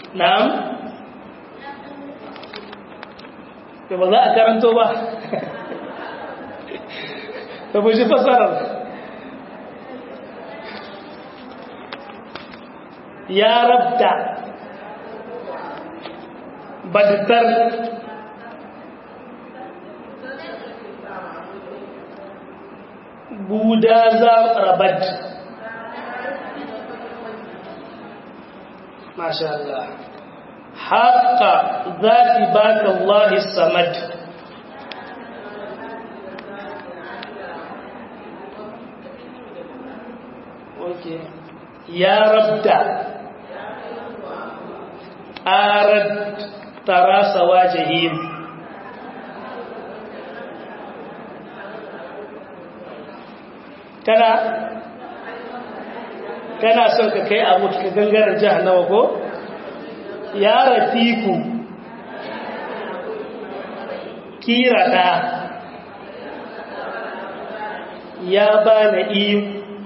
na'am da ba za a karanto ba ta buji fasarar ya rabta badtar budaza rabat masha Allah haqqa zati baka Allah samad okay ya rabda arad tarasa wajhihim kana kana son ka kai abu ka gangarar jahannama ko ya rafiku kirata ya bana iyo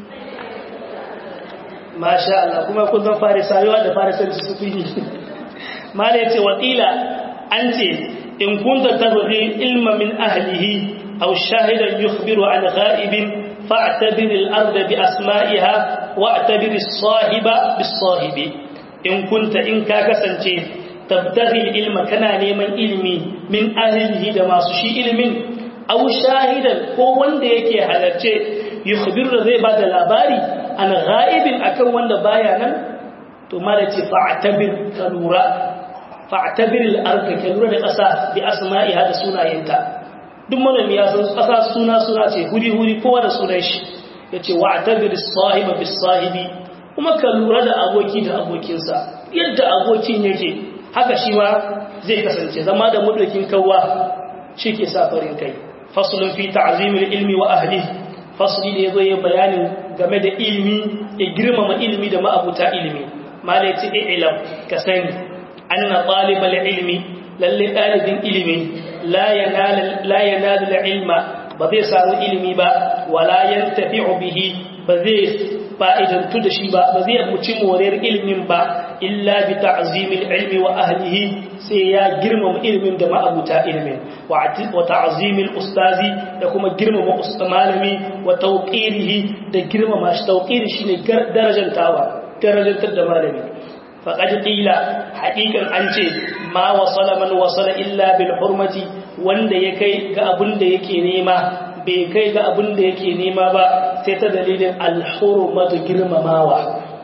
masha Allah kuma kun zan farisawa da farisanci su fi mala yace wakila an ce in kunta tabghi ilma min ahlihi aw shahidan yukhbiru an ghaibin فاعتبر الأرض بأسمائها واعتبر الصاحب بالصاحب إن كنت إن كاكسنتي تبتغي العلم كان نيمان علمي من أهله دما سشي علم أو شاهدا هو wanda yake halarce yukhbir zai bada labari an ghaibin akan wanda baya nan to malaci fa'tabir kalura fa'tabir al-ard kalura da ƙasa bi asma'iha da sunayenta duk manomi ya san ƙasa suna suna ce huri-huri kowa da sunan shi ya ce wa tabir sahiba bis sahibi kuma ka lura da aboki da abokinsa yadda abokin yake haka shi ma zai kasance zama da mudokin kawwa shi ke sa farin kai fasulun fi ta'zimil ilmi wa ahli fasuli ne yazo yin bayanin game da ilmi ya girmama ilmi da ma'abuta ilmi malai ce ilam ka sani anna talibal ilmi lalle dalibin ilmi la yanalu ilma ba zai samu ilimi ba wala yantafi'u bihi ba zai fa'idantu da shi ba ba zai muci moriyar ilimin ba illa bi ta'zimil ilmi wa ahlihi sai ya girmama ilimin da ma'abuta ilimin wa ta'zimil ustazi da kuma girmama malami wa tawqirihi da girmama shi tawqiri shine darajantawa darajantar da malami faqad qila haqiqan an ce ma wasala man wasala illa bil hurmati wanda ya kai ga abin da yake nema bai kai ga abin da yake nema ba sai ta dalilin al-hurmatu girmamawa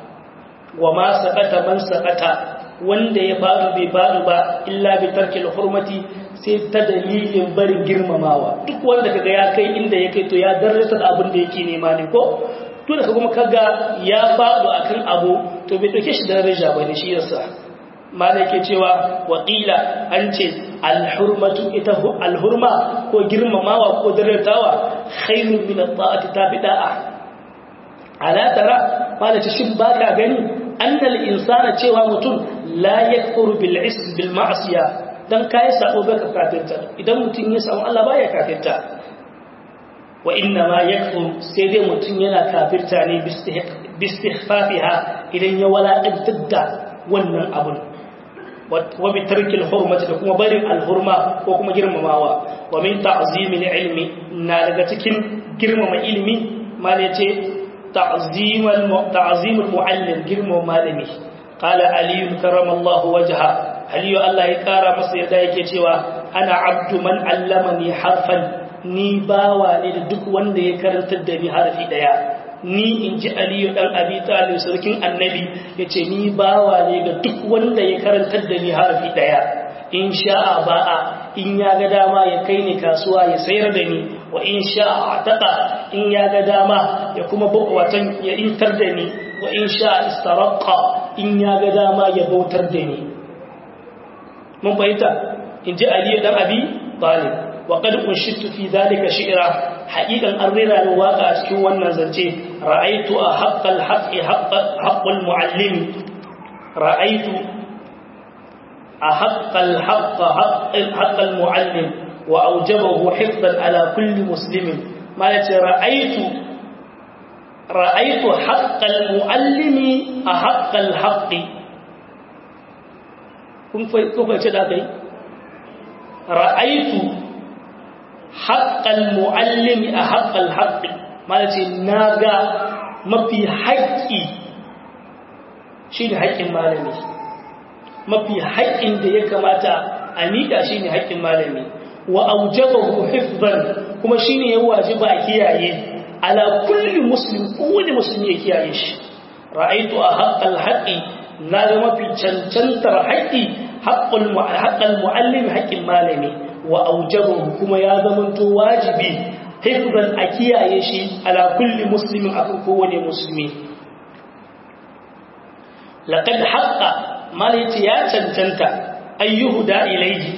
wa ma saqata man saqata wanda ya fadu bai fadu ba illa bi tarkil hurmati sai ta dalilin barin girmamawa duk wanda kaga ya kai inda ya kai to ya darrata da abin da yake nema ne ko to da kuma kaga ya fadu akan abu to bai dauke shi daraja bane shi yasa mana ke cewa waƙila an ce alhurmatu ita alhurma ko girmamawa ko daratawa khairun min at-ta'ati tafi da'a ala tara mana ce shin baka gani annal insana cewa mutum la yakfuru bil ism bil ma'siya dan kai sabo baka kafirta idan mutum ya samu Allah baya kafirta wa inna ma yakfuru sai dai mutum yana kafirta ne bistihfafiha idan ya walaƙantar da wannan abun wa bi tarkil hurmati da kuma barin alhurma ko kuma girmamawa wa min ta'zimil ilmi na daga cikin girmama ilmi mal yace ta'zimal ta'zimul muallim girmama malami qala ali karamallahu wajha ali Allah ya kara masa yadda yake cewa ana abdu man allamani harfan ni bawa ne da duk wanda ya karantar da ni harfi daya ni in ji aliyu ɗan abi talib sarkin annabi ya ce ni bawa ne ga duk wanda ya karantar da ni harafi ɗaya in sha'a ba'a in ya ga dama ya kai ni kasuwa ya sayar da ni wa in sha'a taƙa in ya ga dama ya kuma watan ya intar da ni wa in sha'a istaraqa in ya ga dama ya bautar da ni mun fahimta in ji aliyu ɗan abi talib wa qad unshitu fi dhalika shi'ra haƙiƙan an rera ni waƙa a cikin wannan zance ra'aitu a haƙƙal haƙƙi haƙƙul mu'allimi ra'aitu a haƙƙal haƙƙal mu'allim wa aujabahu hifdan ala kulli muslimin ma yace ra'aitu ra'aitu haƙƙal mu'allimi a haƙƙal haƙƙi kun fahimci da kai ra'aitu haƙƙal mu'allimi a haƙƙal haƙƙi mana ce na ga mafi haƙƙi shi ne haƙƙin malami mafi haƙƙin da ya kamata a miƙa shi ne haƙƙin malami wa aujabahu hifzan kuma shi ne ya wajiba a kiyaye ala kulli muslim kowane musulmi ya kiyaye shi ra'aitu a haƙƙal haƙƙi na ga mafi cancantar haƙƙi haƙƙal mu'allim haƙƙin malami wa aujabahu kuma ya zamanto wajibi hifzan a kiyaye shi ala kulli muslimin a kowane musulmi laqad haqqa malaiti ya cancanta ayyuhu da ilayhi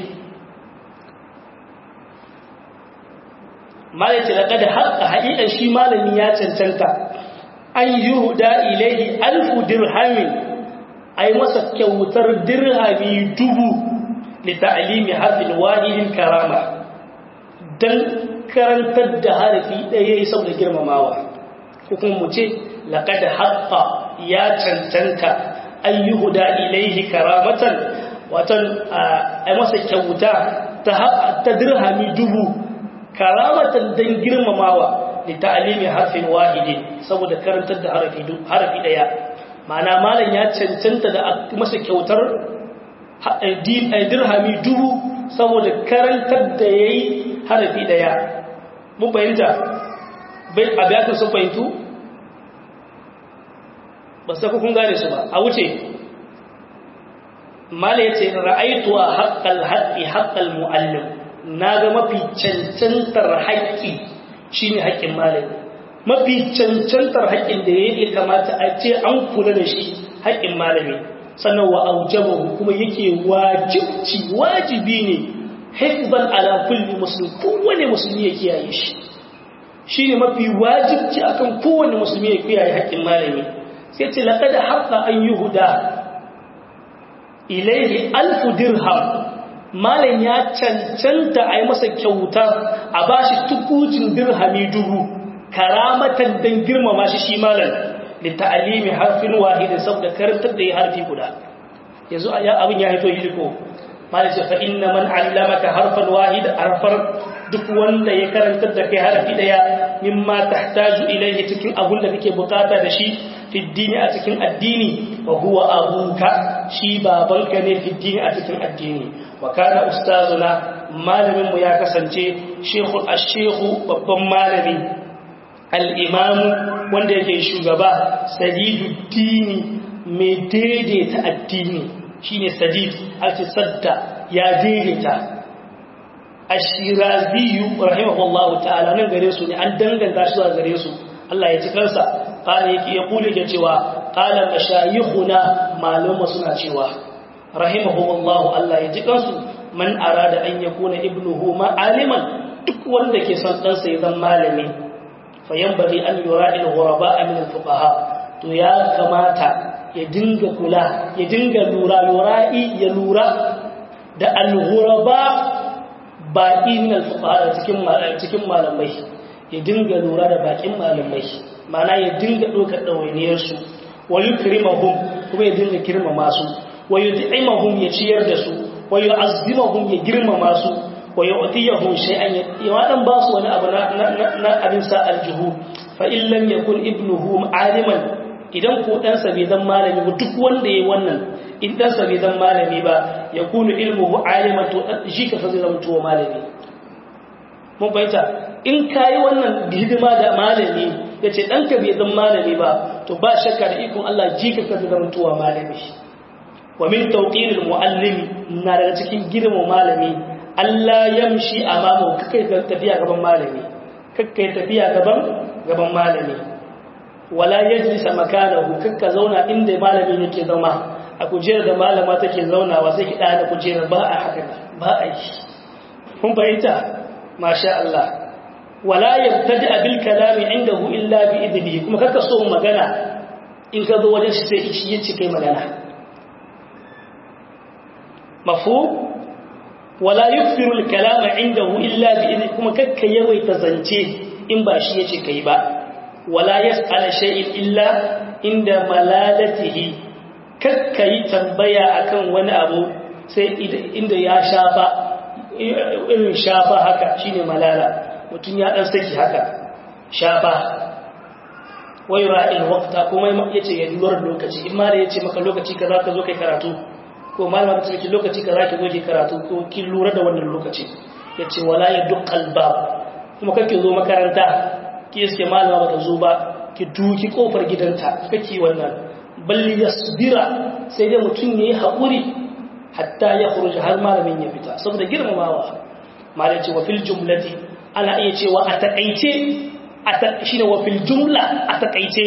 malaiti laqad haqqa haqiqan shi malami ya cancanta ayyuhu da ilayhi alfu dirhamin ay masa kyautar dirhami dubu li ta'limi harfin wahidin karama dan karantar da harafi ɗaya ya saboda girmamawa ko kuma mu ce laƙada haƙƙa ya cancanta ayyuhu da ilaihi karamatan watan a masa kyauta ta dirhami dubu karamatan don girmamawa da ta'alimi harfin wahidi saboda karantar da harafi ɗaya ma'ana malam ya cancanta da masa kyautar dirhami dubu saboda karantar da ya yi harafi ɗaya mun fahimta abiyatun sun fahimtu ba sai kun gane su ba a wuce mala ya ce ra'aitu a haƙƙal haƙƙi haƙƙal mu'allim na ga mafi cancantar haƙƙi shi ne haƙƙin malami mafi cancantar haƙƙin da ya kamata a ce an kula da shi haƙƙin malami sannan wa aujabahu kuma yake wajibci wajibi ne hifzan ala kulli muslim kowane musulmi ya kiyaye shi shine mafi wajibci akan kowane musulmi ya kiyaye haƙƙin malami sai ce laqad haqqa an yuhda ilayhi alf dirham malam ya cancanta a yi masa kyauta a bashi tukucin dirhami dubu karamatan dan girmama shi shi malam da ta'alimi harfin wahidin saboda karantar da ya harfi guda yanzu abin ya haito yi ko malai ce fa inna man allamaka harfan wahid harfar duk wanda ya karantar da kai harfi daya mimma tahtaju ilayhi cikin abun da kake bukata da shi fi dini a cikin addini wa huwa abuka shi babanka ne fi dini a cikin addini wa kana ustazuna malamin mu ya kasance shekhu ash-shekhu babban malami al-imamu wanda yake shugaba sadiduddini mai daidaita addini shine sadid al-sadda ya daidaita ashiraziyu rahimahullahu ta'ala nan gare su ne an danganta shi zuwa gare su Allah ya ci kansa kana yake ya kule ke cewa qala mashayikhuna malama suna cewa rahimahullahu Allah ya ji kansu man arada an yakuna ibnuhu ma'aliman duk wanda ke son dan sa ya zama malami fayanbaghi an yura'il ghuraba min al-fuqaha to ya kamata ya dinga kula ya dinga lura yura'i ya lura da al-ghuraba baƙi min al-fuqaha cikin cikin malamai ya dinga lura da baƙin malamai mana ya dinga ɗaukar ɗawainiyar su wa yukrimahum kuma ya dinga girmama su wa yut'imahum ya ciyar da su wa yu'azzimahum ya girmama su wa yu'tiyahum shay'an ya wadan ba su wani abu na na abin sa aljuhu fa in lam yakun ibnuhu aliman idan ko dan sa bai zan malami ba duk wanda yayi wannan in dan sa bai zan malami ba yakunu ilmuhu aliman to shi ka fa zai zama to malami mun bayyana in kai wannan hidima da malami yace danka bai zan malami ba to ba shakka da ikon Allah ji ka fa zai zama to malami wa min tawqiril muallim na daga cikin girman malami Allah yamshi amamu kai tafiya gaban malami kai tafiya gaban gaban malami wala yajlisa makanahu kakka zauna inda malami yake zama a kujerar da malama take zaunawa sai ki da kujerar ba a haka ba a yi kun fahimta masha Allah wala yabtadi bil kalami indahu illa bi idnihi kuma kakka so magana in ka zo wajen shi sai shi yace kai magana mafhum wala yukthiru al kalama indahu illa bi idnihi kuma kakka yawaita zance in ba shi yace kai ba wala yas'ala shay'in illa inda malalatihi kakka yi tambaya akan wani abu sai inda ya shafa irin shafa haka shine malala mutum ya dan saki haka shafa wai ra'il waqta kuma yace ya lura lokaci in ma da yace maka lokaci kaza ka zo kai karatu ko malama ta ce lokaci kaza ki zo ki karatu ko ki lura da wannan lokaci yace wala yadqal bab kuma kake zo makaranta ki iske malama bata zo ba ki duki kofar gidanta kake wannan balli yasbira sai dai mutum yayi haƙuri hatta ya khuruj har malamin ya fita saboda girmamawa malai ce wa fil jumlati ana iya cewa a takaice shine wa fil jumla a takaice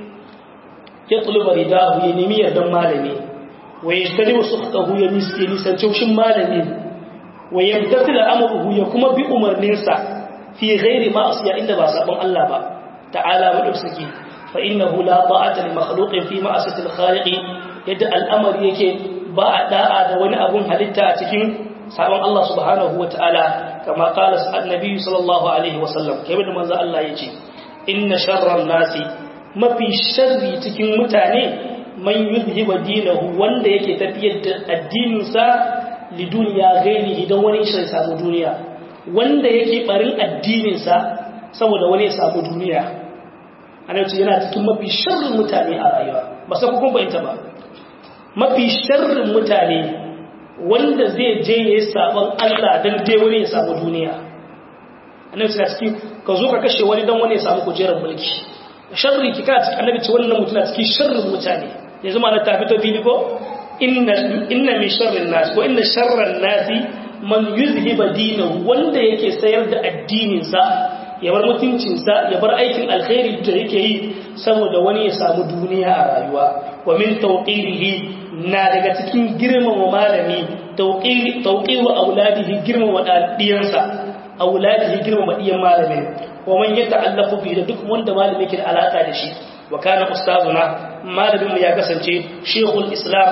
ya tuluba ridahu ya nemi yardan malami wa yashtari sukhtahu ya miske nisan taushin malami wa yamtathila amruhu ya kuma bi umarninsa fi ghairi ma'asiya inda ba sabon Allah ba ta'ala madaukaki fa innahu la ta'ata li makhluqin fi ma'asiyati al-khaliq yadda al'amari yake ba a da'a da wani abun halitta a cikin sabon Allah subhanahu wa ta'ala kama kala annabi sallallahu alaihi wasallam kai da manzo Allah yace inna sharran nasi mafi sharri cikin mutane man yuzhiba dinahu wanda yake tafiyar da addinin sa li duniya ghairihi dan wani shi samu duniya wanda yake barin addinin sa saboda wani ya samu duniya annabi yana cikin mafi sharrin mutane a rayuwa ba sai kun bayyana ba mafi sharrin mutane wanda zai je ya yi sabon Allah don dai wani ya samu duniya annabi suna cikin ka zo ka kashe wani don wani ya samu kujerar mulki sharri ki kana cikin annabi ce wannan mutum na cikin sharrin mutane ya zama na tafi to fili ko inna inna min sharrin nas ko inna sharran nasi man yuzhiba dinahu wanda yake sayar da addinin sa ya bar mutuncin sa ya bar aikin alkhairi da yake yi saboda wani ya samu duniya a rayuwa wa min tawqirihi na daga cikin girmama malami tauƙiru auladihi girmama ɗiyansa auladihi girmama ɗiyan malamin wa man yadda allafu bi da duk wanda malami ke da alaƙa da shi wa kana ustazuna malamin mu ya kasance shekul islam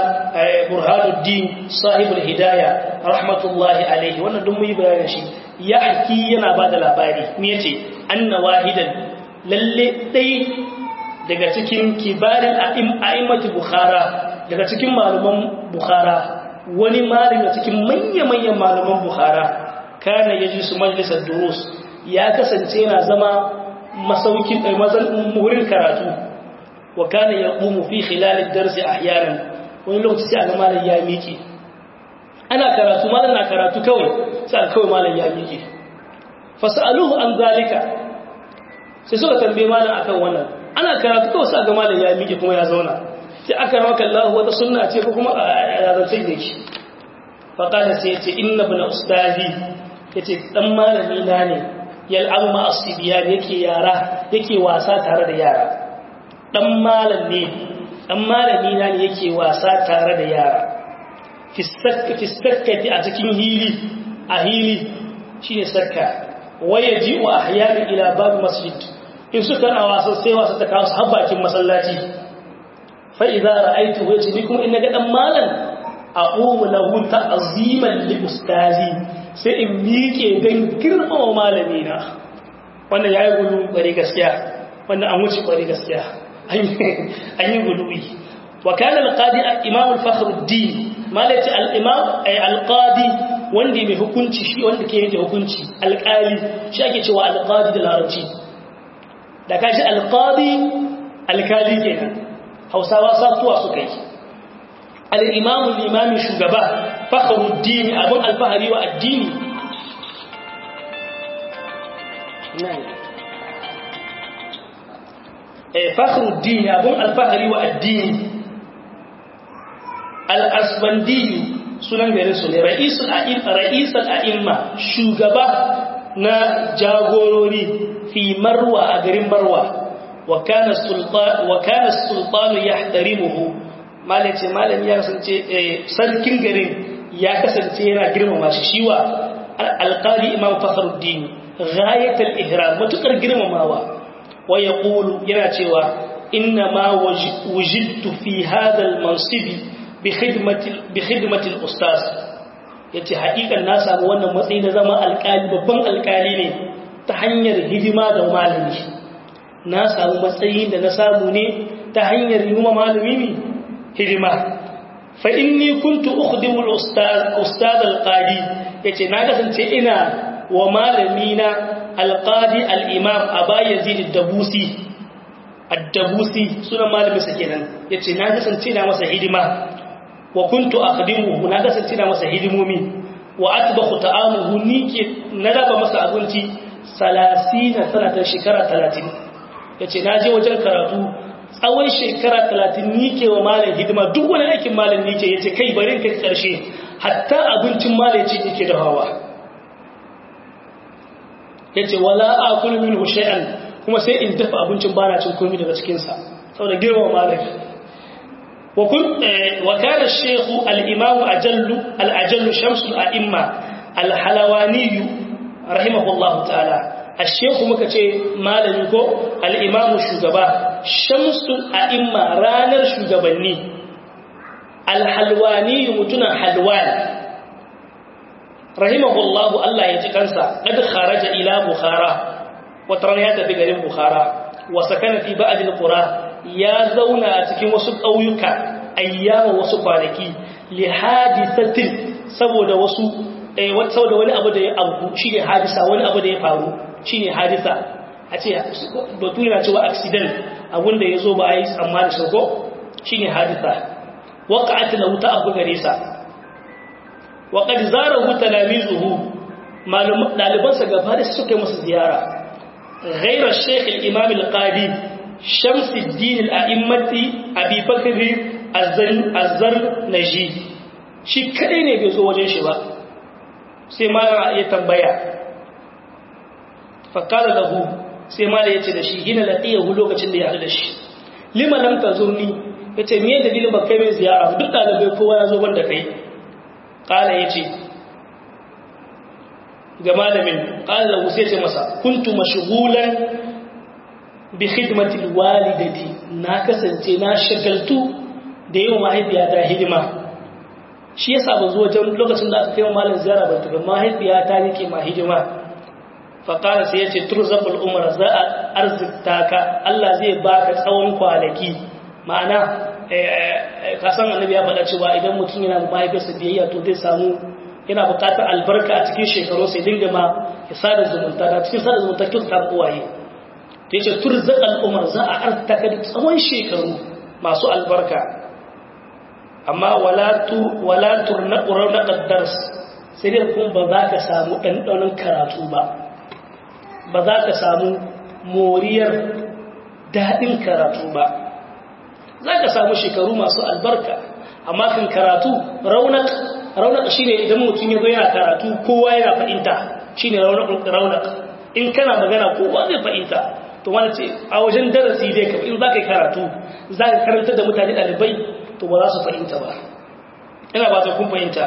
burhanuddin sahibul hidaya rahmatullahi alaihi wannan duk mu yi bayanin shi ya haki yana ba da labari me yace anna wahidan lalle dai daga cikin kibarin a'immatu bukhara daga cikin malaman bukhara wani malami cikin manya-manyan malaman bukhara kana yaji su majalisar durus ya kasance yana zama masaukin mazan wurin karatu wa kana yaqumu fi khilal ad-dars ahyanan wani lokaci sai ga malam ya miƙe ana karatu malam na karatu kawai sai kawai malam ya miƙe fasaluhu an zalika sai suka tambaye malam akan wannan ana karatu kawai sai ga malam ya miƙe kuma ya zauna sai aka maka Allah wata sunna ce ko kuma a zancen da ke faƙada sai ya ce inna bin ustazi ya ce ɗan malami na ne yal'abu ma asibiya yake yara yake wasa tare da yara ɗan malam ne ɗan malami na ne yake wasa tare da yara fistakkati a cikin hili a hili shi ne sakka waya ji wa ahyanin ila babu masjid in suka na wasan sai wasa ta kawo su habbakin masallaci fa'iza ra'aitu wace ni kuma ina ga ɗan malam a ƙomu lahu ta'aziman li ustazi sai in miƙe don girmama malami na wannan ya yi gudu ƙwari gaskiya wannan an wuce ƙwari gaskiya an yi guduwi wa kana alqadi al-imam al-fakhruddin malaci al-imam ay al-qadi wanda mai hukunci shi wanda ke yanke hukunci alƙali shi ake cewa al-qadi da larabci da kashi al-qadi alkali kenan hausawa satuwa suka yi al-imam al-imam shugaba fakhruddin abun al-fahri wa addini eh fakhruddin abun al-fahri wa addini al-asbandi sunan gare su ne ra'isul a'imma shugaba na jagorori fi marwa a garin marwa wa kana sultanu ya tarimuhu malace malam ya kasance sarkin garin ya kasance yana girmama shi shiwa alƙali imam fakhruddin ghayatul ihram matukar girmamawa wa yaqulu yana cewa inna ma wujidtu fi hadha al-mansibi bi khidmatil ustaz yace haƙiƙan na samu wannan matsayi na zama alƙali babban alƙali ne ta hanyar hidima da malami na samu matsayi da na samu ne ta hanyar yi malami ne hidima fa inni kuntu ukhdimu al-ustaz ustaz al-qadi yace na kasance ina wa malami na al-qadi al-imam aba yazid ad-dabusi ad-dabusi sunan malami sa kenan yace na kasance na masa hidima wa kuntu akhdimuhu na kasance na masa hidimomi wa atbahu ta'amuhu nike na raba masa abinci 30 sanatan shekara 30 yace na je wajen karatu tsawon shekara 30 nike wa malam hidima duk wani aikin malam nike yace kai bari kai karshe hatta abincin malam ce yake da hawa yace wala akulu minhu shay'an kuma sai in dafa abincin bana cin komai daga cikin sa saboda girma malam وكنت وكان الشيخ الإمام أجل الأجل شمس الأئمة الحلواني رحمه الله تعالى الشيخ مكتي مالنكو الإمام الشجبا شمس الأئمة رانر شجبني الحلواني متنا حلوان رحمه الله الله يتكنسى قد خرج إلى بخارى وترنيات بقريب بخارى وسكن في بعض القرى ya zauna a cikin wasu ƙauyuka ayyama wasu kwanaki li hadisatin saboda wasu saboda wani abu da ya abu shine hadisa wani abu da ya faru shine hadisa a ce batu yana cewa accident abun da ya zo ba a yi tsammani sauko shine hadisa waqa'at lahu ta abu gare sa wa qad zarahu talamizuhu malum dalibansa gaba da suka yi masa ziyara غير الشيخ الإمام القاضي شمس الدين الأئمة أبي بكر الزر نجي shi kadai ne bai zo wajen shi ba sai ma ya tambaya fakara da hu sai ma ya ce da shi gina laɗiya hu lokacin da ya haɗu da shi lima lam ta zo ni ya ce miye dalilin ba kai mai ziyara duk ɗalibai kowa ya zo wanda kai ƙala ya ce ga malamin ƙala da hu sai ce masa kuntu mashugulan bi khidmatil walidati na kasance na shagaltu da yawan mahaifiyata hidima shi yasa ba zuwa wajen lokacin da aka kai malam ziyara ba tafi mahaifiyata nake ma hidima fa qala sai yace turzaqul umra za a arzikta ka Allah zai baka tsawon kwanaki ma'ana ka san annabi ya faɗa cewa idan mutum yana da mahaifiyarsa biyayya to zai samu yana buƙatar albarka a cikin shekaru sai dinga ma ya sada zumunta da cikin sada zumunta kyauta uwaye ta yace turzaqal umar za a artaka da tsawon shekaru masu albarka amma wala tu wala turnaqura naqdars sai dai kun ba za ka samu dandanon karatu ba ba za ka samu moriyar dadin karatu ba za ka samu shekaru masu albarka amma kan karatu raunak raunak shine idan mutum ya zo yana karatu kowa yana fahimta shine raunak raunak in kana magana kowa zai fahimta to wani ce a wajen darasi dai ka in za ka yi karatu za ka karanta da mutane ɗalibai to ba za su fahimta ba ina ba ta kun fahimta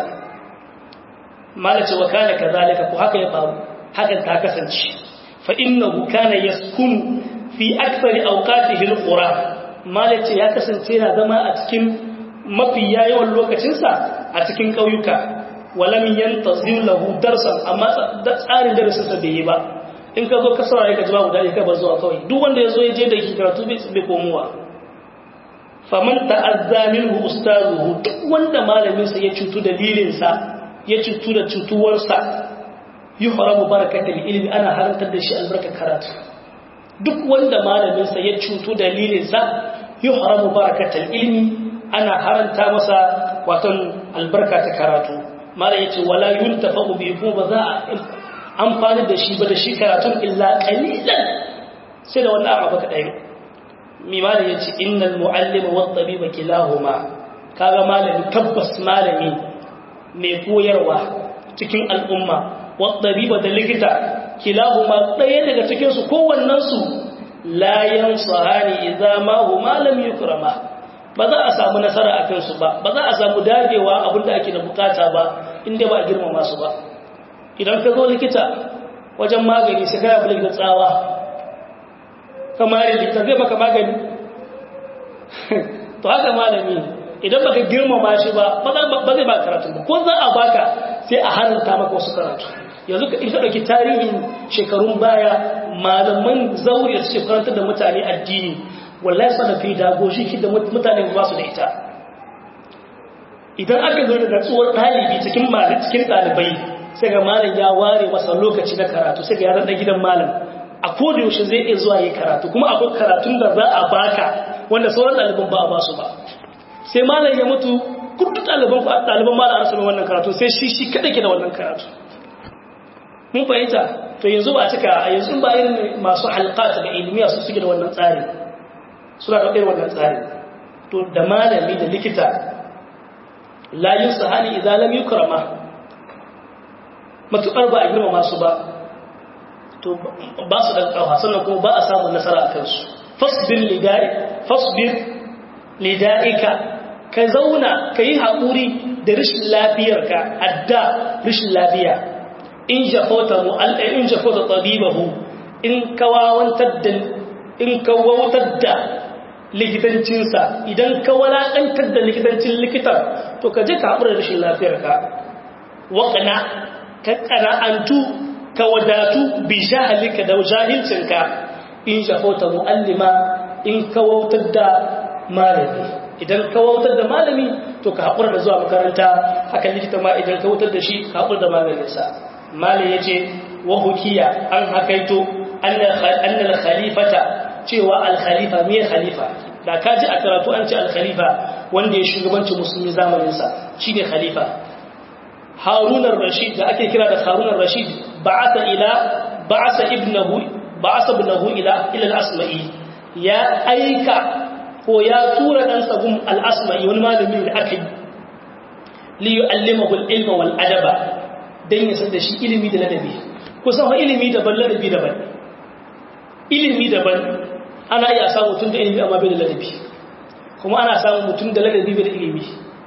malace wa kana kazalika ko haka ya faru hakan ta kasance fa innahu kana yaskunu fi akthari awqatihi alqura malace ya kasance yana zama a cikin mafi yawan lokacinsa a cikin ƙauyuka walam yantazir lahu darsan amma tsarin darasin sa bai yi ba in ka zo ka saurare ka ji babu dadi ka bar zuwa kawai duk wanda ya zo ya je da karatu bai komowa faman ta'azza minhu ustazuhu duk wanda malamin sa ya cutu dalilin sa ya cutu da cutuwar sa yuhramu barakatul ilmi ana harantar da shi albarka karatu duk wanda malamin sa ya cutu dalilin sa yuhramu barakatul ilmi ana haranta masa watan albarka ta karatu mala yace wala yuntafa'u bi ko ba za a amfani da shi ba da shi karatun illa qalilan sai da wannan abu ka dai mi ma da yace innal muallima wat tabiba kilahuma kaga malami tabbas malami mai koyarwa cikin al'umma wat tabiba da likita kilahuma ɗaya daga cikin su kowannen su la yansahani idza ma huma lam yukrama ba za a samu nasara a kansu ba ba za a samu dagewa abinda ake da bukata ba inda ba a girmama su ba idan ka zo likita wajen magani sai kana bulik da tsawa kamar likita zai maka magani to haka malami idan baka girmama shi ba ba zai ba karatu ba ko za a baka sai a haranta maka wasu karatu yanzu ka ita ɗauki tarihin shekarun baya malaman zaure su karanta da mutane addini wallahi sana fi dagoshi ki da mutane ba su da ita idan aka zo da natsuwar ɗalibi cikin malam cikin ɗalibai sai ga malam ya ware masa lokaci na karatu sai ga ya zaɗa gidan malam a koda yaushe zai iya zuwa yi karatu kuma akwai karatun da za a baka wanda sauran ɗaliban ba a ba su ba sai malam ya mutu kudu ɗaliban ɗaliban malam an sami wannan karatu sai shi shi kaɗa ke da wannan karatu mun fahimta to yanzu ba cika a yanzu ba irin masu halƙata da ilmiya su suke da wannan tsari suna da irin wannan tsari to da malami da likita layin sahali idan lam yukrama matuƙar ba a girmama su ba to ba su ɗan ƙawa sannan kuma ba a samun nasara a kansu fasbir lidai fasbir lida'ika ka zauna ka yi haƙuri da rashin lafiyarka adda rashin lafiya in jafota mu'alla in jafota tabibahu in kawawantar da in kawawantar da likitancinsa idan ka walakantar da likitancin likitan to ka je ka haƙura da rashin lafiyarka waƙana ka ƙana'antu ka wadatu bi jahalika da jahilcinka in jafota mu'allima in kawautar da malami idan kawautar da malami to ka haƙura da zuwa makaranta haka likita ma idan kawautar da shi ka haƙura da malaminsa malin ya ce wa hukiya an hakaito annal khalifata cewa al-khalifa me khalifa da ka ji a karatu an ce al-khalifa wanda ya shugabanci musulmi zamaninsa shine khalifa harunar rashid da ake kira da harunar rashid ba'atha ila ba'atha ibnahu ba'atha ibnahu ila ila al-asma'i ya aika ko ya tura dan sabun al-asma'i wani malami da aka yi li yu'allimahu al-ilma wal adaba dan ya san da shi ilimi da ladabi kusan wa ilimi daban ladabi daban ilimi daban ana iya samu mutum da ilimi amma bai da ladabi kuma ana samun mutum da ladabi bai da ilimi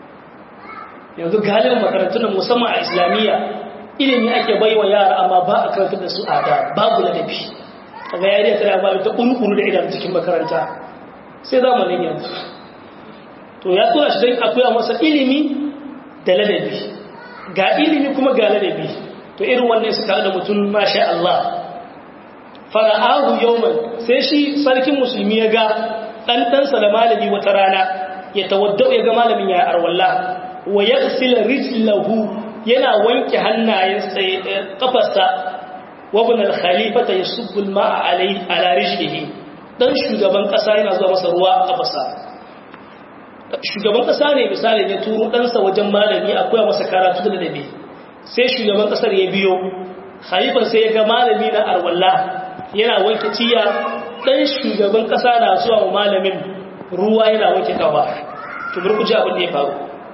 yanzu galibin makarantun nan musamman a islamiyya ilimi ake bai wa yara amma ba a karantar da su a da babu ladabi kaga yariya tana ba ta kurkuru da idan cikin makaranta sai zamanin yanzu to ya tura shi don akwai masa ilimi da ladabi ga ilimi kuma ga ladabi to irin wannan suka da mutum masha Allah fara'ahu yawman sai shi sarkin musulmi ya ga dan ɗansa da malami wata rana ya tawaddau ya ga malamin ya arwalla wa yaghsil rijlahu yana wanke hannayensa kafarsa wa ibn al-khalifata yasubbu al-ma'a alai ala rijlihi dan shugaban kasa yana zuwa masa ruwa a kafarsa shugaban kasa ne misali ne turo ɗansa wajen malami akwai masa karatu da dabi sai shugaban kasar ya biyo khalifan sai ya ga malami na arwalla yana wanke ciya dan shugaban kasa na zuwa wa malamin ruwa yana wanke kafa to burkuji abin da ya faru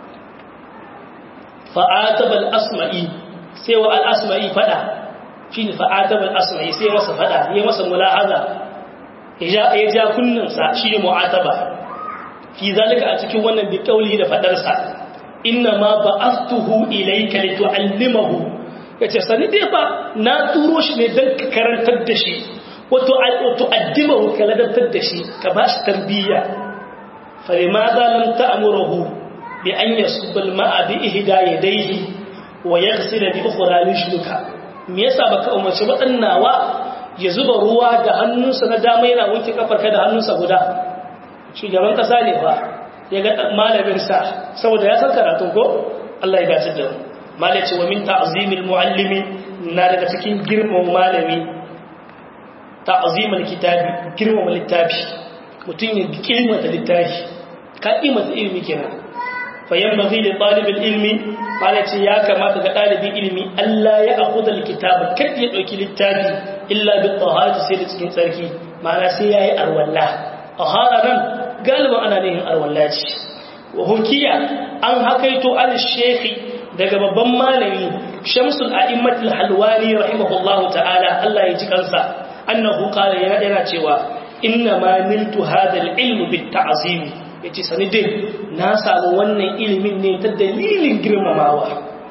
fa'ataba al-asma'i sai wa al-asma'i fada shine fa'ataba al-asma'i sai masa fada ya masa mulahaza ya ja kunnin sa shine mu'ataba fi zalika a cikin wannan bi kauli da fadar sa inna ma ba'athuhu ilayka litu'allimahu yace sani dai fa na turo shi ne dan ka karantar da shi wato tu'addimahu ka ladabtar da shi ka bashi tarbiyya fa limadha lam ta'muruhu bi an yasubba al-ma'a bi ihda yadayhi wa yaghsila bi ukhra rijluka me yasa baka umarci wadannawa ya zuba ruwa da hannunsa na dama yana wanke kafarka da hannunsa guda shugaban kasa ne fa ya ga malamin sa saboda ya san karatun ko Allah ya gaci da malaci wa min ta'zimil muallimi na daga cikin girman malami ta'zimul kitabi girmama littafi mutum ya kimanta littafi ka kimanta ilimi kenan fa yanbaghi li talibil ilmi malaci ya kamata ga dalibin ilimi Allah ya akhudha alkitaba kada ya dauki littafi illa bi taharati sai da cikin tsarki ma'ana sai yayi arwalla tahara nan galiban ana nihin arwallaci hukiya an hakaito al-shekhi daga babban malami shamsul a'immatul halwani rahimahullahu ta'ala Allah ya ji kansa annahu qala ya yana cewa inna ma niltu hadha al-ilm bit ta'zim yace sani dai na samu wannan ilimin ne ta dalilin girmamawa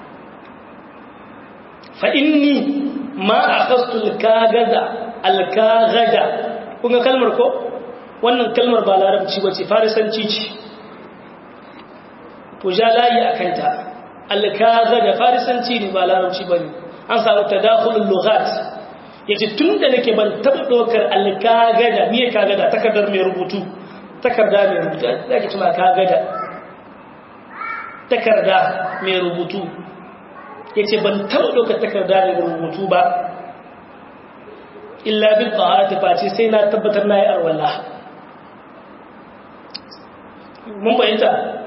fa inni ma akhastu al-kagada al-kagada kun kalmar ko wannan kalmar ba larabci ba ce farisanci ce to ja layi a kanta alkaza da farisanci ne ba larabci ba ne an samu tadakhulul lughat yace tun da nake ban taɓa ɗaukar alkaga da miye kaga da takardar mai rubutu takarda mai rubutu zaki tuma kaga da takarda mai rubutu yace ban taɓa ɗaukar takarda mai rubutu ba illa bin taharati face sai na tabbatar na yi arwalla mun fahimta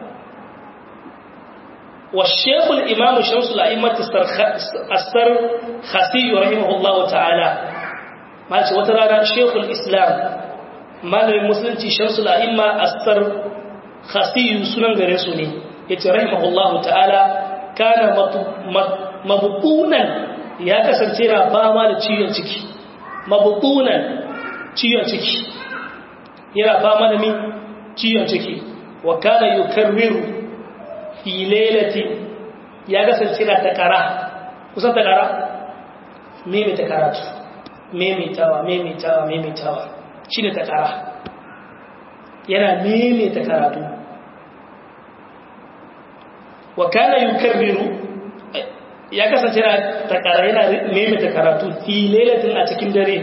والشيخ الإمام شمس الأئمة أستر خسي رحمه الله تعالى ما وترانا شيخ الإسلام ما المسلم شمس الأئمة أستر خسي سنن غرسوني يتي رحمه الله تعالى كان مبطونا يا كسنتينا باما da ciwon ciki mabutunan ciwon ciki yana fama da mi ciwon ciki wa kana yukarriru fi lailati ya kasance na takara kusan takara maimaita karatu maimaitawa maimaitawa maimaitawa shi ne takara yana maimaita karatu wa kana yukarriru ya kasance na takara yana maimaita karatu fi lailatin a cikin dare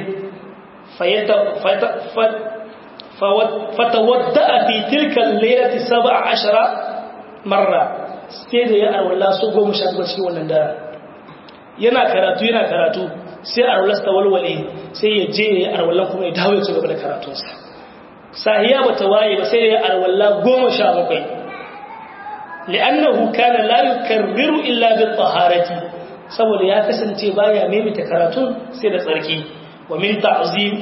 fatawadda fi tilka lailati 17 marra sai da ya arwala so goma sha zuwa cikin wannan dara yana karatu yana karatu sai arwala ta walwale sai ya je ya arwala kuma ya dawo ya ci gaba da karatunsa sahiya ba ta waye ba sai ya arwala goma sha bakwai li'annahu kana la yukarriru illa bi taharati saboda ya kasance baya maimaita karatun sai da tsarki wa min ta'zim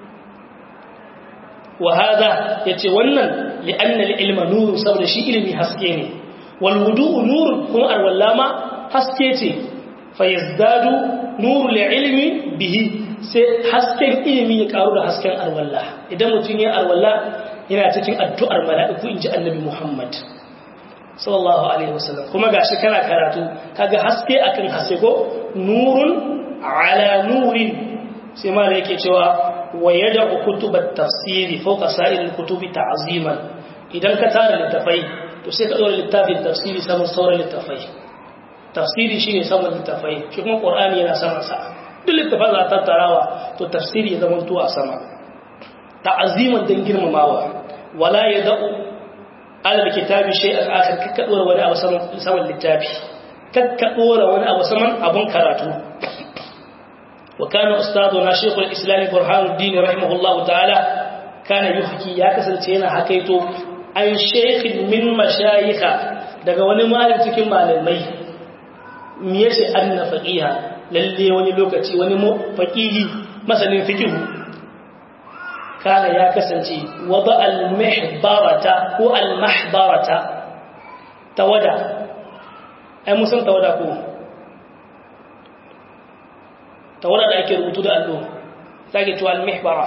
wa hada yace wannan li'anna al-ilma nur saboda shi ilimi haske ne wal wudu'u nur kuma arwallama haske ce fa yazdadu nur al-ilmi bihi sai hasken ilimi ya karu da hasken arwalla idan mutum ya arwalla yana cikin addu'ar mala'iku inji annabi Muhammad sallallahu alaihi wasallam kuma gashi kana karatu kaga haske akan haske ko nurun ala nurin sai ma da yake cewa wa yad'u kutubat tafsiri fawqa sa'il kutubi ta'ziman idan ka tara littafai to sai ka dora littafin tafsiri saman sauran littafai tafsiri shine saman littafai shi kuma qur'ani yana sama sa duk littafin za ta tarawa to tafsiri ya zama tuwa sama ta'ziman dan girmamawa wala yad'u alal kitabi shay'an akhar kakka dora wani abu saman saman littafi kakka dora wani abu saman abun karatu wa kana ustaduna shaykhul islam burhanuddin rahimahullahu ta'ala kana yuhki ya kasance yana hakaito an shaykhin min mashayikha daga wani malami cikin malamai me yace anna faqiha lalle wani lokaci wani faqihi masanin fiqh kana ya kasance wada al-mihbarata ko al-mahbarata tawada ai musan tawada ko tawada da ake rubutu da allo sake cewa al-mihbara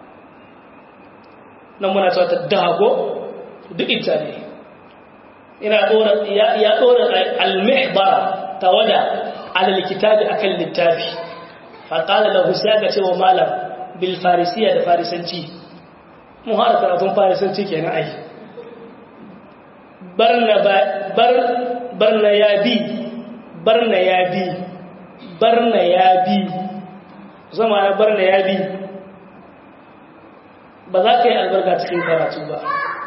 nan muna cewa ta dago duk ita ne ina dora ya dora al-mihbara tawada ala al-kitabi akan littafi fa qala lahu sai ga cewa malam bilfarisiya da farisanci mun haɗa karatun farisanci kenan ai barna ya bi barna ya bi barna ya bi zama na barna ya bi ba za ka yi albarka cikin karatu ba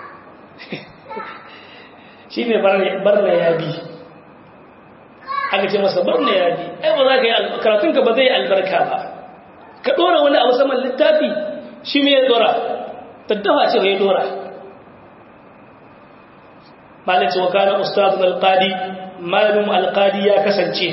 shi ne barna ya bi aka ce masa barna ya bi ai ba za ka yi karatunka ba zai yi albarka ba ka dora wani abu saman littafi shi me ya dora taddafa ce ya dora malin ce wa kana ustadun alqadi malamin alqadi ya kasance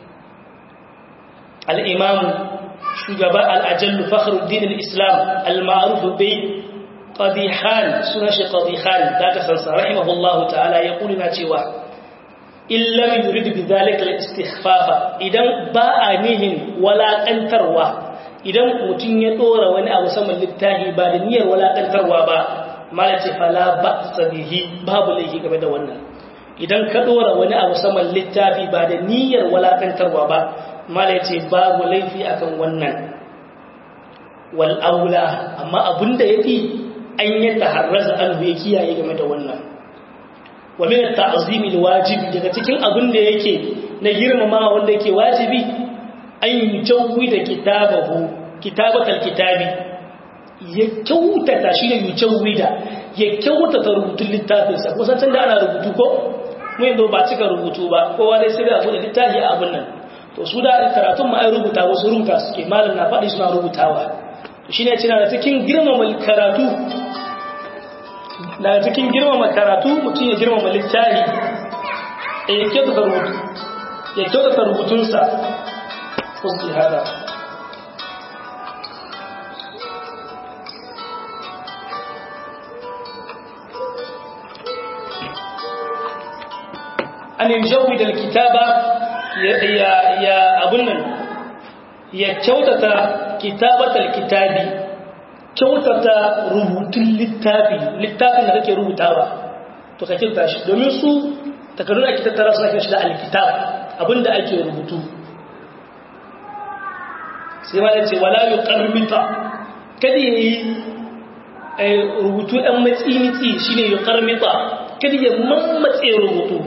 al'imamu shugaba al'ajallu fakhruddin al-islam al-ma'ruf bai qadihan suna shi qadihan da ka sansa rahimahullahu ta'ala ya kulina cewa illam yurid bi dhalika al-istighfafa idan ba a nihin walaƙantarwa idan mutum ya dora wani abu saman littafi ba da niyyar walakantarwa ba mala ce fala ba sabihi babu laifi game da wannan idan ka dora wani abu saman littafi ba da niyyar walakantarwa ba mala ce babu laifi akan wannan wal aula amma abinda yafi an yi taharraza an ya kiyaye game da wannan wa min at-ta'zimi wajibi daga cikin abin da yake na girmama wanda yake wajibi an yi jauwi da kitabahu kitabatal kitabi ya kyautata shi ne yucewwi da ya kyautata rubutun littafinsa kusan can da ana rubutu ko mu yanzu ba cika rubutu ba kowa dai sai da abu da littafi a abin nan to su da karatun ma ai rubuta wasu rubuta suke malam na faɗi suna rubutawa to shine cina da cikin girmama karatu daga cikin girmama karatu mutum ya girmama littafi ya kyautata rubutu ya kyautata rubutunsa kuski hada an yi da kitaba ya abun nan ya kyautata kitabatar kitabi kyautata rubutun littafi littafin da kake rubutawa to ka kyauta shi domin su takardun ake tattara suna kyan shi da alkitab abinda ake rubutu sai ma ya ce wala yi karmita kada ya yi rubutu ɗan matsi-mitsi shi ne yi karmita kada ya mammatse rubutu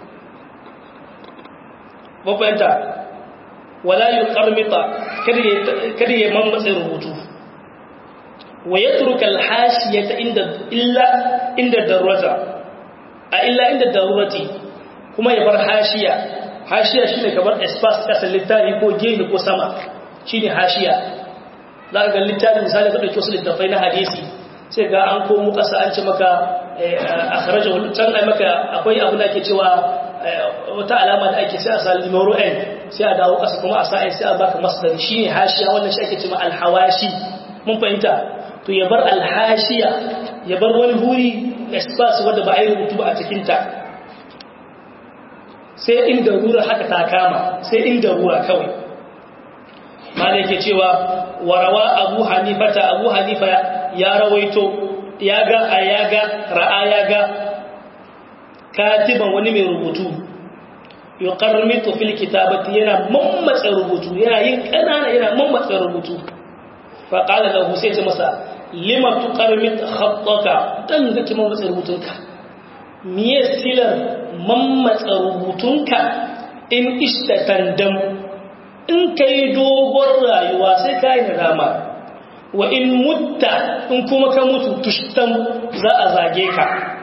mafayanta wala yi karmita kada ya mammatse rubutu wa ya turuka alhashiyata inda darurata a illa inda darurati kuma ya bar hashiya hashiya shi ne kamar espas ƙasar littafi ko gehe ko sama shi ne hashiya za a ga littafin misali ka ɗauki wasu littafai na hadisi sai ga an komo ƙasa an ce maka a kharaja can ai maka akwai abu da ke cewa wata alama da ake sai a sa limoro n sai a dawo ƙasa kuma a sa sai a baka masdari shi ne hashiya wannan shi ake cewa alhawashi mun fahimta to ya bar alhashiya ya bar wani huri espas wanda ba a yi rubutu ba a cikinta sai inda rura haka ta kama sai inda rura kawai ma da yake cewa warawa abu hanifata abu hanifa ya rawaito ya ga a ya ga ra'a ya ga katiban wani mai rubutu yuqarmitu fil kitabati yana mammatsa rubutu yana yin kanana yana mammatsa rubutu fa qala lahu sai ce masa lima tuqarmit khattaka dan zaki mammatsa rubutunka miye silar mammatsa rubutunka in istatandam in kai dogon rayuwa sai ka yi nadama wa in mutta in kuma ka mutu tushtan za a zage ka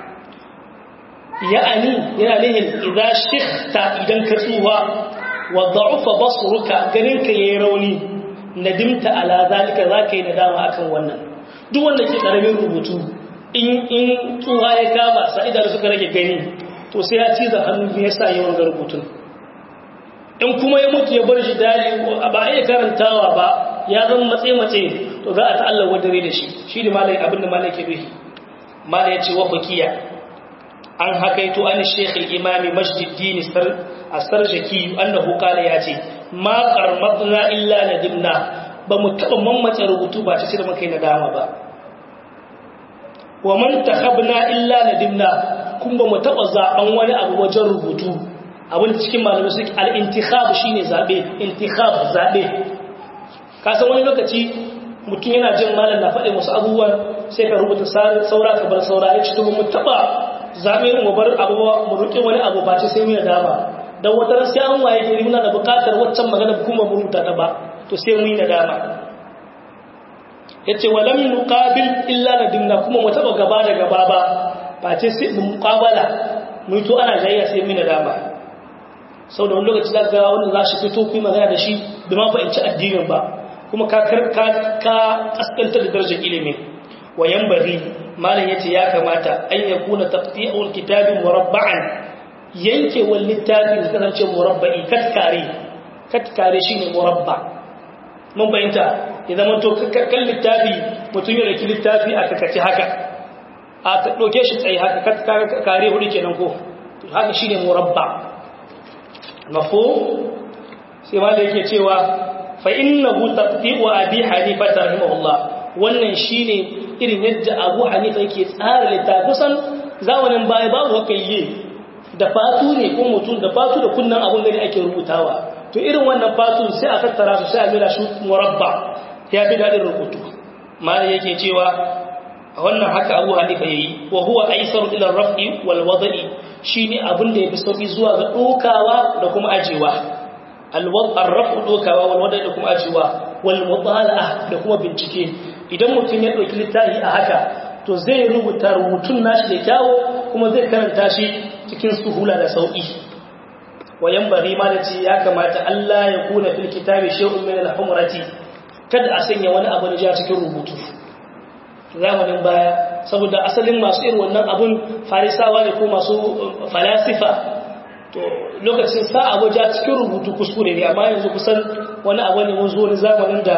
ya'ani yana nihin idan shikhta idan ka tsuwa wa da'ufa basruka ganin ka yayi rauni nadimta ala zalika zaka yi nadama akan wannan duk wanda ke karamin rubutu in in tsuwa ya kama sa idan suka rage gani to sai ya ciza hannu ne yasa yawan rubutun in kuma ya mutu ya bar shi dali ba a iya karantawa ba ya zama matse-matse to za a ta'allar wadare da shi shi ne malai abinda malai ke bihi malai ya ce wa fakiya an hakaito an shekul imami masjiddini a sarjaki annahu kala ya ce ma karmatna illa na dimna ba mu taɓa mammatsa rubutu ba ta da makai na dama ba wa man takhabna illa na dimna kun ba mu taɓa zaɓen wani abu wajen rubutu abin da cikin malamai suke al'intikhab shi ne zaɓe intikhab zaɓe kasan wani lokaci mutum yana jin malam na faɗin wasu abubuwan sai ka rubuta saura ka bar saura ya ci tuba mu taɓa zaɓe mu bar abubuwa mu ruƙe wani abu ba ce sai mu yi dama don wata ran sai an waye gari muna da buƙatar waccan magana kuma mu rubuta ta ba to sai mu yi nadama ya ce wa lam nuqabil illa nadimna kuma mu taɓa gaba da gaba ba ba ce sai mu muqabala mu to ana jayya sai mu yi nadama sau da wani lokaci za ga wanda za shi fito kuma magana da shi bai ma fahimci addinin ba kuma ka kaskantar da darajar ilimin wayan bari malam yace ya kamata an ya kuna taqti'ul kitabi murabba'an yanke wal littafi da kasance murabba'i katkare katkare shine murabba mun bayyanta ya zama to kan littafi mutum ya raki littafi a kakace haka a ta doke shi tsaye haka katkare hudu kenan ko haka shine murabba mafo sai ma da yake cewa fa innahu taqti'u abi hanifa rahimahullah wannan shine irin yadda abu hanifa yake tsara littafusan zamanin baya babu wakayye da fatu ne ko mutum da fatu da kunnan abun gani ake rubutawa to irin wannan fatu sai a tattara su sai a mila shi murabba ya fi dadin rubutu malai yake cewa a wannan haka abu hanifa yayi wa huwa aisaru ila raf'i wal wada'i shine abin da yafi sauki zuwa ga dokawa da kuma ajewa al-raf'u dokawa wal wada'i da kuma ajewa wal mutala'a da kuma bincike idan mutum ya dauki littafi a haka to zai rubuta rubutun nashi da kyawu kuma zai karanta shi cikin suhula da sauki wayan bari ma da ce ya kamata Allah ya kuna fil kitabi shay'un min al-humrati kada a sanya wani abu da ja cikin rubutu zamanin baya saboda asalin masu irin wannan abun farisawa ne ko masu falasifa to lokacin sa abu ja cikin rubutu kuskure ne amma yanzu kusan wani abu ne mun zo wani zamanin da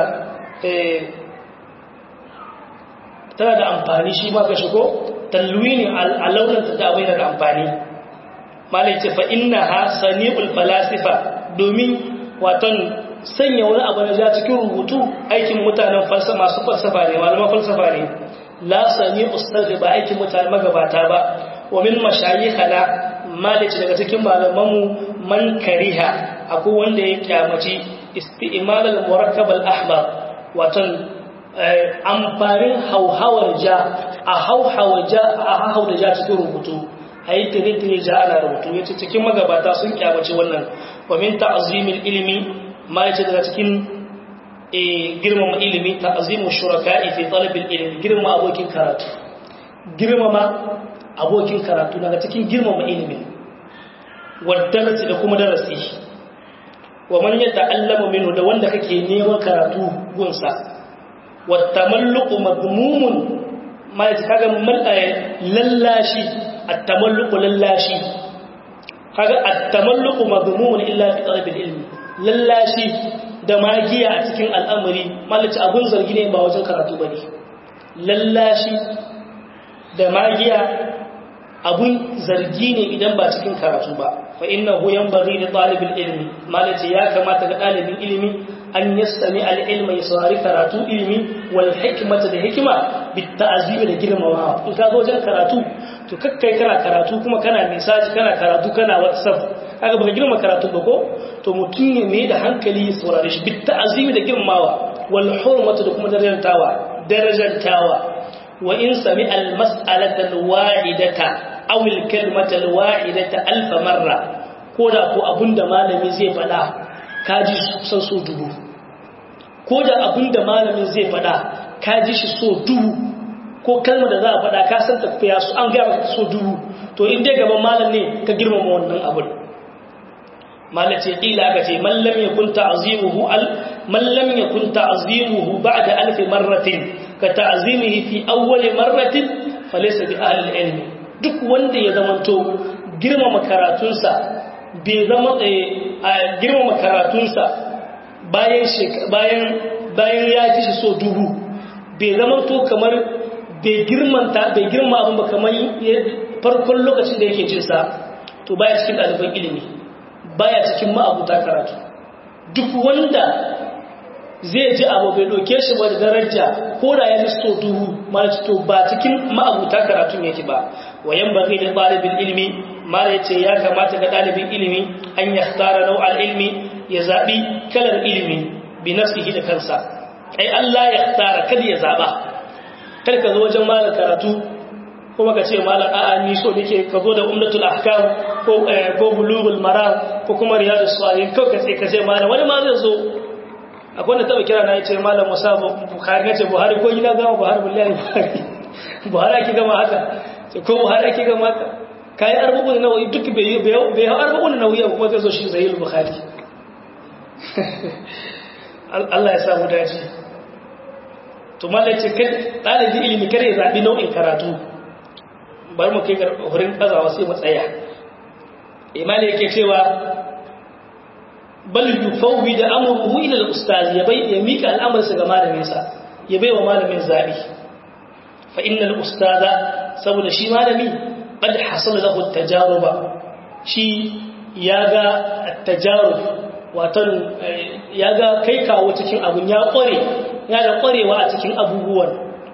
tana da amfani shi ma ka shigo talwini a launin ta abai da amfani malai ce fa inna ha sani'ul falasifa domin waton sanya wani abu na ja cikin rubutu aikin mutanen falsafa masu falsafa ne malaman falsafa ne la sani'ul ustazi ba aikin mutanen magabata ba wa min mashayikhana malai ce daga cikin malamanmu man kariha akwai wanda ya kyamaci isti'mal al-murakkab al-ahmar waton amfanin hauhawar ja a hauhawar ja a hauhawar ja cikin rubutu a yi tire-tire ja ana rubutu ya ce cikin magabata sun kyamaci wannan wamin ta'azimin ilimi ma ya ce daga cikin girmama ilimi ta'azimin shuraka fi talibin ilimi girmama abokin karatu girmama abokin karatu daga cikin girmama ilimi wadda da kuma darasi wa man ya ta'allama minhu da wanda kake neman karatu gunsa والتملق مضموم ما kaga lallashi at-tamalluq lallashi kaga at-tamalluq madhmumun illa fi talab al-ilm lallashi da magiya a cikin al'amari malaci abun zargi ne ba wajen karatu bane lallashi da magiya abun zargi ne idan ba cikin karatu ba fa innahu yanbaghi li talib al-ilm malaci ya kamata ga dalibin ilimi an yastami al'ilma ya saurari karatu ilimi wal hikimata da hikima bitta azimi da girmamawa in ka zo wajen karatu to kakkai kana karatu kuma kana misaji kana karatu kana whatsapp kaga baka girma karatu ba ko to mutum ne mai da hankali ya saurare shi bitta azimi da girmamawa wal hurmata da kuma darajantawa darajantawa wa in sami al mas'alata al wahidata aw al kalimata al wahidata alf marra ko da ko abunda malami zai faɗa kaji kusan so dubu ko da abin da malamin zai fada kaji shi so dubu ko kalmar da za a fada ka san tafiya su an gaya maka so dubu to in dai gaban malam ne ka girmama wannan abin malam ce kila aka ce mallam ya kunta azimuhu al mallam ya kunta azimuhu ba'da alf marratin ka ta'zimihi fi awwal marratin falaysa bi ahli ilmi duk wanda ya zamanto girmama karatunsa bai zama a girmama karatunsa bayan ya ji shi so dubu bai zama to kamar bai girmanta bai girma abin ba kamar farkon lokacin da yake jinsa to baya cikin ɗaliban ilimi baya cikin ma'abuta karatu duk wanda zai ji abu bai ɗauke shi ba da daraja ko da ya ji so dubu malaci to ba cikin ma'abuta karatun yake ba wayan ba da ɗalibin ilimi mala ya ce ya kamata ga ɗalibin ilimi an ya tara nau'ar ilimi ya zaɓi kalar ilimi bi nafsihi da kansa ai Allah ya tara kada ya zaɓa kada ka zo wajen malar karatu kuma ka ce malar a'a ni so nake ka zo da umdatul ahkam ko ko bulughul maram ko kuma riyadus salihin ko ka ce ka ce malar wani ma zai zo akwai wanda taba kira na yace malam Musa Bukhari nace Buhari ko ina gama Buhari billahi Buhari Buhari ake gama haka ko Buhari ake gama haka kayi arba'un nawawi duk bai bai arba'un nawawi kuma zai zo shi sahih bukhari Allah ya samu dace to mallace kai dalibi ilimi kare zabi nau'in karatu bari mu kai hurin kazawa sai mu tsaya imani yake cewa bal yufawwid amruhu ila al-ustaz ya bai ya mika al'amarinsa ga malamin sa ya bai wa malamin zabi fa innal ustaza saboda shi malami قد حصل له التجارب شي ياغا التجارب watan yaga kai kawo cikin abun ya kware ya da kwarewa a cikin abubuwan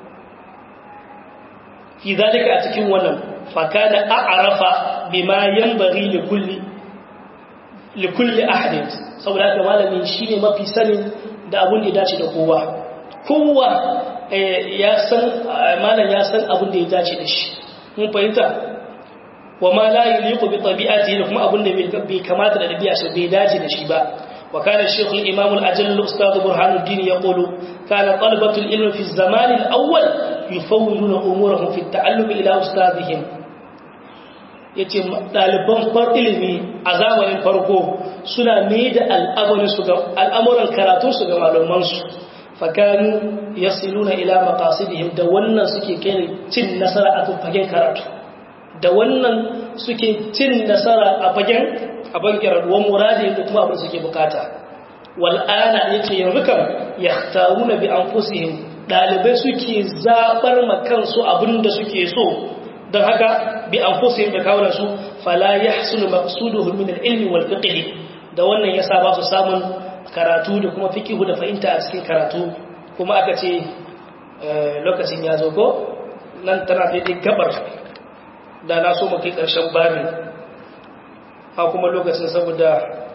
fi zalika a cikin wannan fakana a'rafa bima yanbaghi li kulli li kulli ahadin saboda haka malamin shine mafi sanin da abun da ya dace da kowa kowa ya san malam ya san abun da ya dace da shi mun fahimta wa ma la yuliqu bi tabi'atihi da kuma abin da bai kamata da dabi'a shi bai dace da shi ba wa kana shaykh al-imam al-ajall ustad burhanuddin yaqulu kana talabatu al-ilm fi az-zaman al-awwal yufawwiduna umurahum fi at-ta'allum ila ustadihim ya ce ɗaliban ilimi a zamanin farko suna ne da al'amuran karatunsu ga malamansu fakanu ya siluna ila makasidihim da wannan suke kai cin nasara a fagen karatu da wannan suke cin nasara a fagen a bankirar wa muradi da kuma abin suke bukata wal'ana ya ce yanzu kam ya taru na bi an ɗalibai suke zaɓar makansu abin da suke so don haka bi an da kawunansu fala ya hasulu maksuduhu min ilmi wal fiqh da wannan yasa ba su samun karatu da kuma fiqhu da fahimta a cikin karatu kuma aka ce lokacin ya zo ko nan tana daidai gabar da na so mu kai karshen babin ha kuma lokacin saboda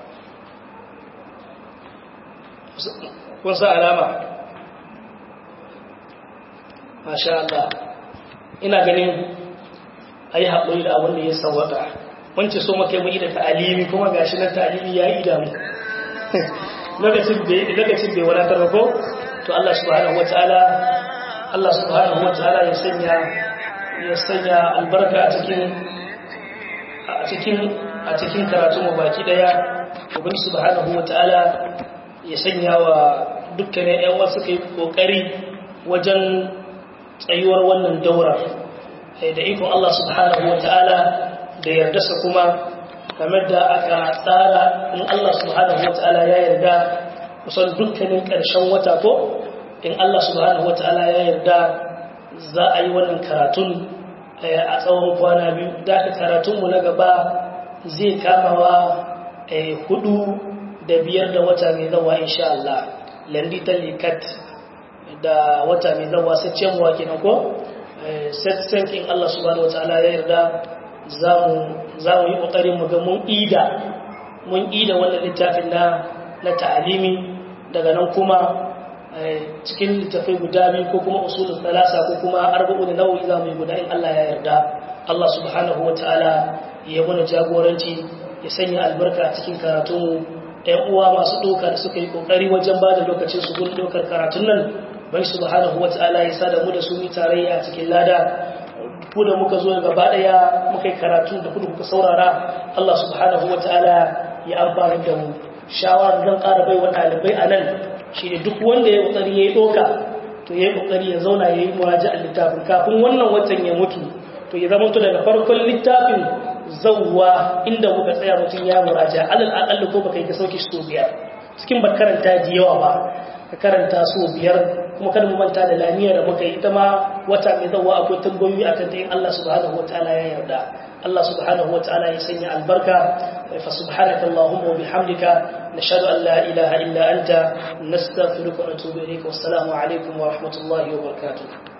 kun sa alama masha Allah ina ganin a yi haƙuri da abin da ya sawata wance so maka yi da ta'alimi kuma gashi na ta'alimi ya yi damu lokacin bai wadatar ko to Allah subhanahu wata'ala Allah subhanahu wata'ala ya sanya ya sanya albarka a cikin a cikin a cikin karatu mu baki daya ubin subhanahu wata'ala ya sanya wa dukkanin ƴan wasu kai kokari wajen tsayuwar wannan daura da ikon Allah subhanahu wa ta'ala da yardarsa kuma kamar da aka tsara in Allah subhanahu wa ta'ala ya yarda kusan dukkanin ƙarshen wata ko in Allah subhanahu wa ta'ala ya yarda za a yi wannan karatun a tsawon kwana biyu da aka karatunmu na gaba zai kamawa hudu da biyar da wata mai zawa insha Allah landitan likat da wata mai zawa sai cewa kenan ko in Allah subhanahu wataala ya yarda za mu yi ƙoƙarin mu ga mun ida mun ida wannan littafin na na ta'alimi daga nan kuma cikin littafai guda biyu ko kuma usulul thalasa ko kuma arba'un nawawi za mu yi guda in Allah ya yarda Allah subhanahu wataala ya mana jagoranci ya sanya albarka a cikin karatun ɗan uwa masu ɗauka da suka yi ƙoƙari wajen ba da lokacin su gun ɗaukar karatun nan bai subhanahu wata'ala ya sada mu da su mi tarayya a cikin lada ku da muka zo gaba daya muka yi karatu da kudu kuka saurara Allah subhanahu wata'ala ya amfani da mu shawara zan ƙara bai wa ɗalibai a nan shi ne duk wanda ya ƙoƙari ya yi ɗoka to ya yi ƙoƙari ya zauna ya yi muraja a littafin kafin wannan watan ya mutu to ya zama to daga farkon littafin zawwa inda muka tsaya mutum ya muraja alal aƙalli ko baka yi ka sauke so biyar cikin ba karanta da yawa ba ka karanta so biyar kuma kada mu manta da lamiya da muka yi ita ma wata mai zawa akwai tambayoyi a kan yin Allah subhanahu wataala ya yarda Allah subhanahu wataala ya sanya albarka fa subhanaka allahumma wa bihamdika nashhadu an la ilaha illa anta nastaghfiruka wa natubu ilayk wassalamu alaikum wa rahmatullahi wa barakatuh